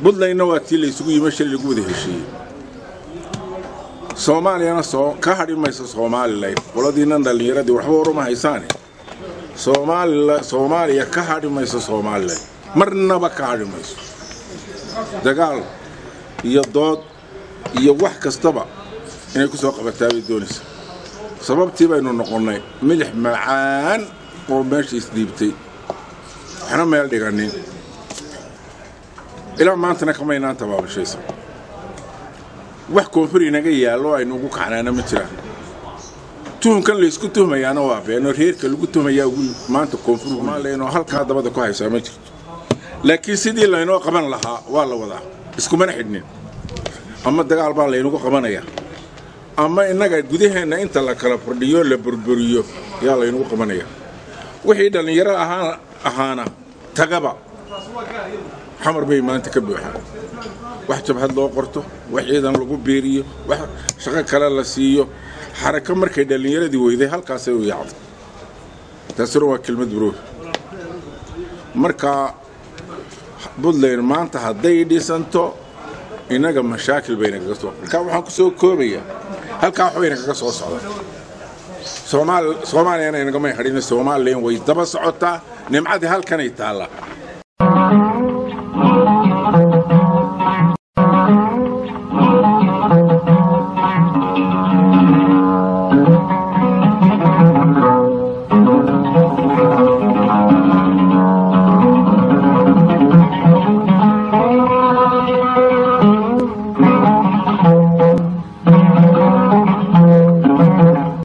buntlandna waa tii laysugu yimi shil lagu wada heshiiyey soomaaliyana ka hadhi mayso somalilan qoladiinnan dhallinyaradii waxba waruma haysaane soomaaliya ka hadhi mayso somalilan marnaba ka hadhi mayso dagaal iyo dood iyo wax kastaba inay ku soo qabataa bay doonaysa sababtii baynu noqonnay milix macaan oo meesha isdhiibtay waxna meel dhiganin ilaa maantana kamaynaan tabaabashaysa wax koonfur inaga yaallo aynu ugu kacnaana ma jiraan tuhunkan laysku tuhmayaana waa beenoo reerka lagu tuhmayaa ugu maanta koonfur somalilan oo halkaa dabada ku haysaa ma jirto laakiin sidii laynoo qaban lahaa waa la wadaa iskumana xidhnin ama dagaal baa laynagu qabanayaa ama innaga gudaheenna inta la kala fordhiyo la burburiyo yaa laynagu qabanayaa wixii dhallinyaro ahaana tagaba xamar bay maanta ka buuxaan wax jabhad loo qorto wax ciidan lagu biiriyo wax shaqo kale la siiyo xarako markay dhallinyaradii weyday halkaasay u yaacday taasuna waa kelmad buruur marka buntland maanta hadday dhisanto innaga mashaakil bayna kaga soo markaa waxaan ku soo koobayaa halkaa waxbayna kaga soo socda soomaaliyana inagamay hadhina somalilan way daba socotaa nimcadii halkanay taallaa